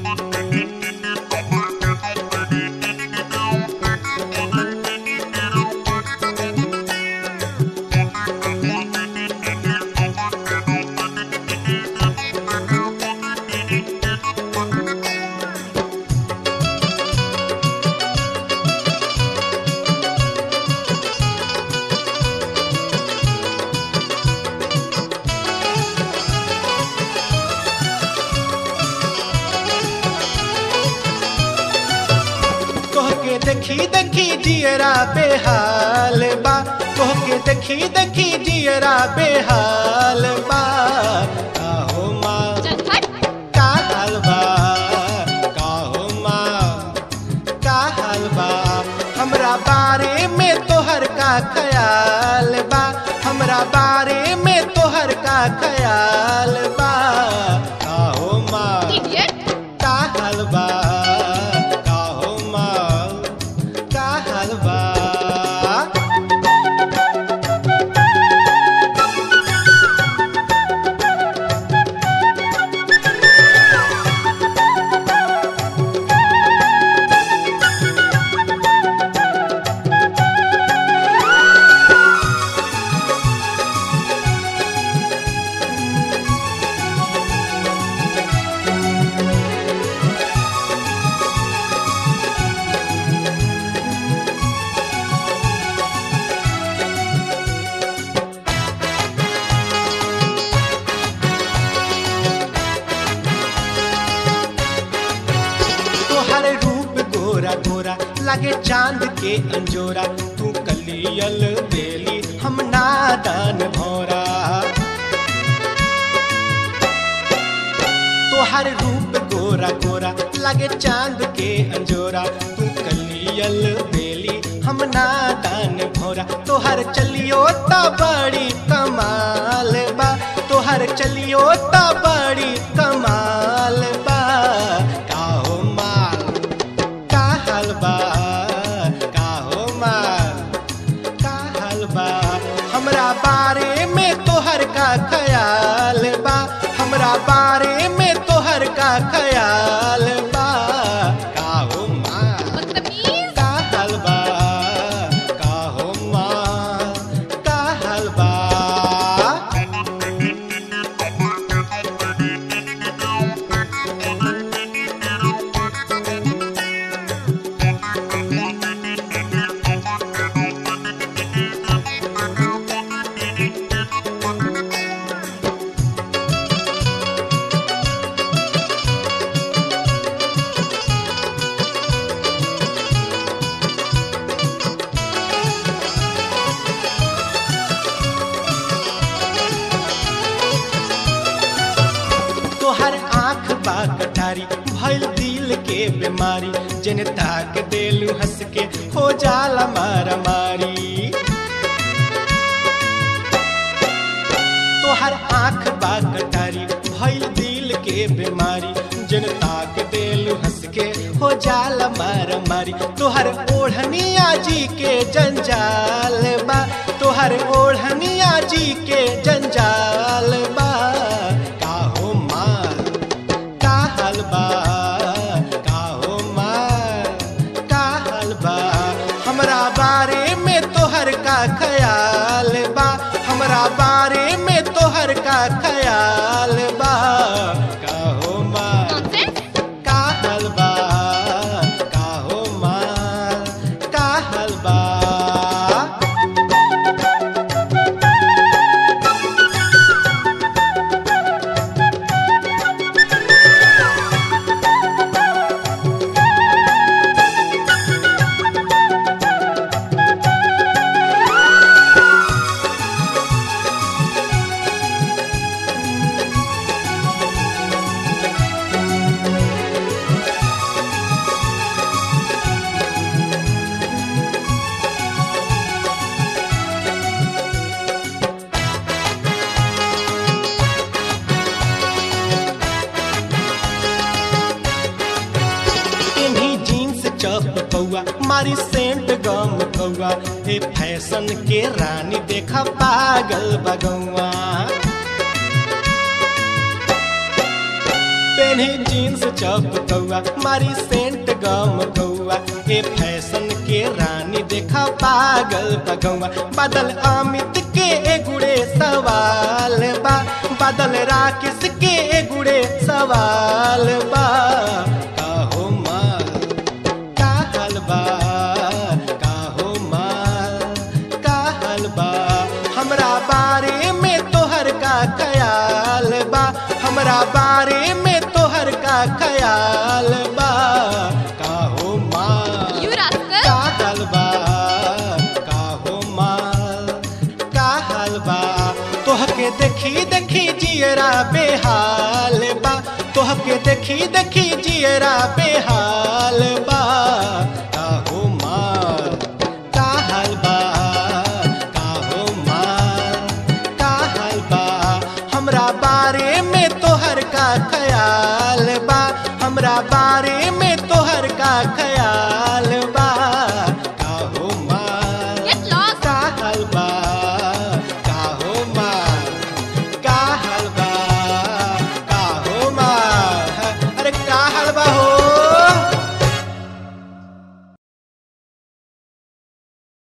तोहके देखी देखी जियरा बेहाल बा तोहके देखी देखी जियरा बेहाल बा काहो माँ चल हट का हाल बा काहो माँ का हाल बा हमरा बारे में तोहर का ख्याल बा हमरा बारे में तोहर का ख्याल बा काहो माँ इडियट का हाल बा काहो माँ का हाल बा तोहर रूप गोरा गोरा लागे चांद के अंजोरा तू कलियल बेली हम नादान भौरा तोहर रूप गोरा गोरा लागे चांद के अंजोरा तू कलियल बेली हम नादान भौरा तोहर चलियो ता बड़ी कमाल बा तोहर चलियो ता बड़ी कमाल बा काहो माल का हाल बा काहो माल का हाल बा हमरा बारे में तोहर का ख्याल बा हमरा बारे में तोहर का ख्याल बा काहो माल बदतमीज का हाल बा काहो माल का हाल बा तोहर आँख बा कटारी भइल दिल के बीमारी जन ताक देलू हंस के हो जाला मारा मारी तोहर आँख बा कटारी भइल दिल के बीमारी जन ताक देलू हंस के हो जाला मारा मारी तोहर ओढ़निया जी के जंजाल बा तोहर ओढ़निया जी के जंजाल बा काहो माल का हाल बा काहो माल का हाल बा हमरा बारे में तोहर का ख्याल बा हमरा बारे में तोहर का ख्याल बा काहो माल नॉनसेंस का हाल बा काहो माल का हाल बा इन्हीं जीन्स चप कौआ मारी सेंट गम कौआ ए फैशन के रानी देखा पागल बगौआ पेन्ही जीन्स चप कौआ मारी सेंट गम कौआ ए फैशन के रानी देखा पागल बगौआ बादल अमित के एगुड़े सवाल बा बादल राकेश के एगुड़े सवाल बा काहो माल का हाल बा काहो माल का हाल बा हमरा बारे में तोहर का ख्याल बा हमरा बारे में तोहर का ख्याल बा काहो माल You rascal! का हाल बा काहो माल का हाल बा तोहके देखी देखी जियरा बेहाल बा तोहके देखी देखी जियरा बेहाल बा काहो माल का हाल बा काहो माल का हाल बा हमरा बारे में तोहर का ख्याल बा हमरा बारे